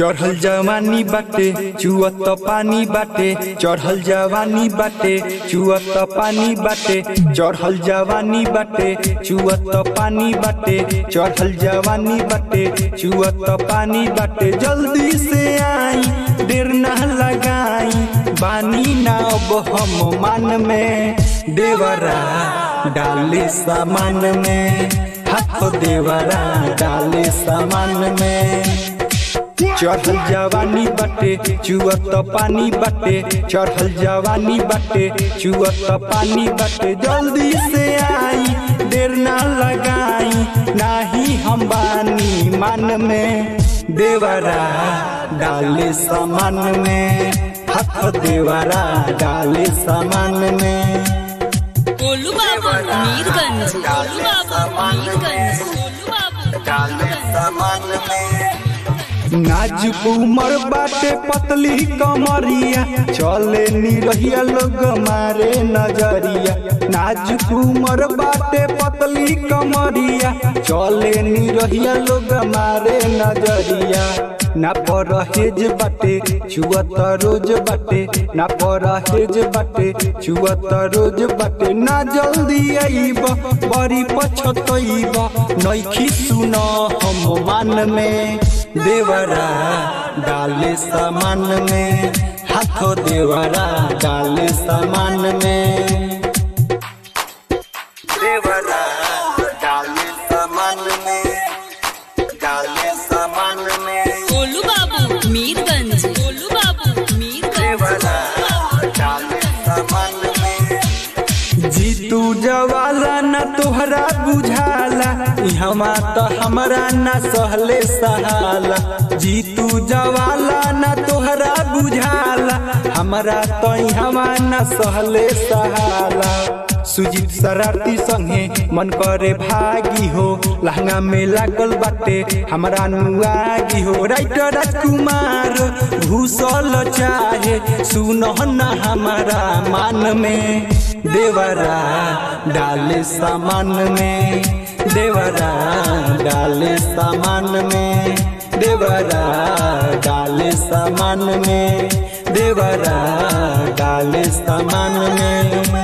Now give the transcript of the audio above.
चढ़ल जवानी बाटे चुअत पानी बाटे चढ़ल जवानी बाटे चुअत पानी बाटे चढ़ल जवानी बाटे चुअत पानी बाटे चढ़ल जवानी बाटे चुअत पानी बाटे जल्दी से आई देर ना लगाई बानी ना अब हम मान में देवरा डाले सामान में हाथ देवरा डाले सामान में चढ़ल जवानी बाटे चुअत पानी बाटे चढ़ल जवानी बाटे चुअत पानी बाटे जल्दी से आई देर ना लगाई नाही हम बानी मान में देवरा डाले सामान में हाथ देवरा डाले सामान में गोलू बाबू मीरगंज गोलू बाबू मीरगंज गोलू बाबू मीरगंज नाजुक उमर बाटे पतली कमरिया चले निरहिया लोग मारे नजरिया नाजुक उमर बाटे पतली कमरिया चले निरहिया लोग मारे नजरिया ना परहेज बाटे चुअत रोज बाटे ना परहेज बाटे चुअत रोज बाटे ना जल्दी आईब बड़ी पछतईब नइखी सुन हम मान में देवरा डाले सामान में हाथों देवरा डाले सामान में देवरा डाले सामान में डाले सामान में गोलू बाबू मीरगंज गोलू बाबू मीरगंज डाले सामान में जीतू जवाला न तोहरा बुझाला इहवा तो हमरा न सहले सहाला जीतू जवाला न तोहरा बुझाला हमरा तो इहवा न सहले सहाला सुजीत शरारती संगे मन करे भागी हो लहंगा में लागल बाटे हमरा नुआगी हो राइटर राजकुमार घुसल चाहे सुनो न हमारा मान में देवरा डाले सामान में देवरा डाले सामान में देवरा डाले सामान में देवरा डाले सामान में